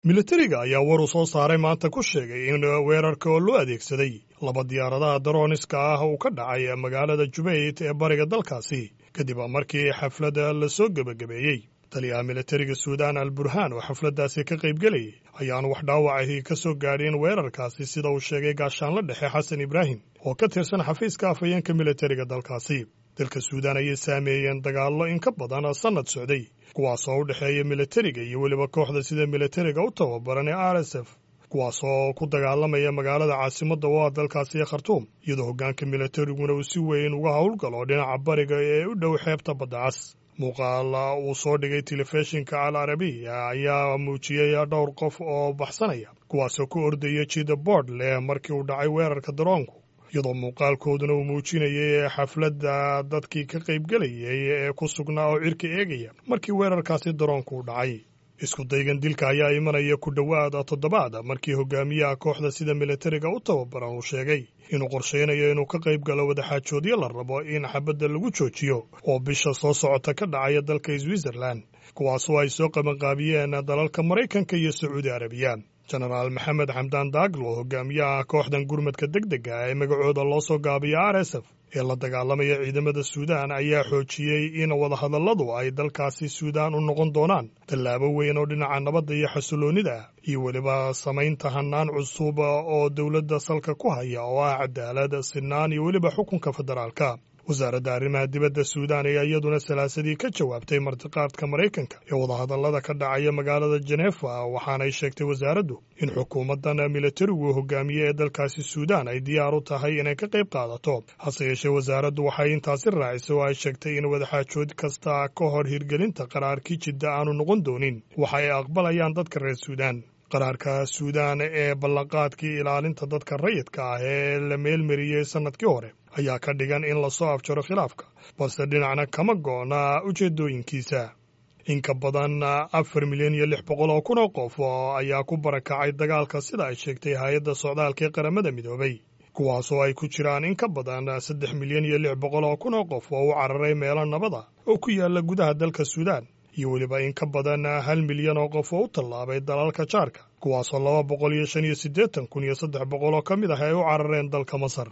militariga ayaa war uu soo saaray maanta ku sheegay in weerarka oo loo adeegsaday laba diyaaradaha darooniska ah uu ka dhacay magaalada jubayt ee bariga dalkaasi kadib markii xafladda la soo gebagabeeyey taliyaha militariga suudaan al burhaan oo xafladdaasi ka qaybgelayay ayaan wax dhaawacahii ka soo gaadhin weerarkaasi sida uu sheegay gaashaanla dhexe xasan ibraahim oo ka tirsan xafiiska afhayeenka militariga dalkaasi dalka suudaan ayay saameeyeen dagaallo in ka badan sannad socday kuwaasoo u dhexeeya militariga iyo weliba kooxda sida militariga u tababaran ee r s f kuwaasoo ku dagaalamaya magaalada caasimadda oo ah dalkaasi ee khartuum iyadoo hoggaanka militariguna uu si weyn uga howlgalo dhinaca bariga ee u dhow xeebta badda cas muuqaal uu soo dhigay telefishinka al arabiya ayaa muujiyey dhowr qof oo baxsanaya kuwaasoo ku ordaya jida boord leh markii uu dhacay weerarka daroonku iyadoo muuqaalkooduna uu muujinayay xafladda dadkii ka qaybgelayay ee ku sugnaa oo cirka eegaya markii weerarkaasi daroonku u dhacay isku daygan dilka ayaa imanaya ku dhowaad toddobaad markii hogaamiyaha kooxda sida militariga u tababaran uu sheegay inuu qorshaynayo inuu ka qayb galo wadaxaajoodyo la rabo in xabadda lagu joojiyo oo bisha soo socota ka dhacaya dalka switzerland kuwaasoo ay soo qabanqaabiyeen dalalka maraykanka iyo sacuudi arabiya jenaraal maxamed xamdaan daaglo hogaamiyaha kooxdan gurmadka deg dega ee magacooda loo soo gaabiya r s f ee la dagaalamaya ciidamada suudaan ayaa xoojiyey in wadahadalladu ay dalkaasi suudaan u noqon doonaan tallaabo weyn oo dhinaca nabadda iyo xasiloonnida ah iyo weliba samaynta hannaan cusub oo dowladda salka ku haya oo ah cadaalad sinaan iyo weliba xukunka federaalka wasaaradda arrimaha dibadda suudaan ayaa iyaduna salaasadii ka jawaabtay martiqaadka maraykanka ee wadahadallada ka dhacaya magaalada jenefa waxaanay sheegtay wasaaraddu in xukuumaddan militarigu hogaamiye ee dalkaasi suudaan ay diyaar u tahay inay ka qayb qaadato hase yeeshee wasaaraddu waxay intaasi raacisay oo ay sheegtay in wadaxaajood kasta ka hor hirgelinta qaraarkii jidda aanu noqon doonin waxa ay aqbalayaan dadka reer suudaan qaraarka suudaan ee ballanqaadkii ilaalinta dadka rayidka ah ee la meelmariyey sannadkii hore ayaa ka dhigan in lasoo afjaro khilaafka balse dhinacna kama go'na ujeeddooyinkiisa in ka badan afar milyan iyo lix boqol oo kun oo qof ayaa ku barakacay dagaalka sida ay sheegtay hay-adda socdaalka ee qaramada midoobay kuwaasoo ay ku jiraan in ka badan saddex milyan iyo lix boqol oo kun oo qof oo u cararay meelo nabada oo ku yaalla gudaha dalka suudaan iyo weliba in ka badan hal milyan oo qof oo u tallaabay dalalka jaarka kuwaasoo laba boqol iyo shan iyo siddeetan kun iyo saddex boqol oo ka mid ah ay u carareen dalka masar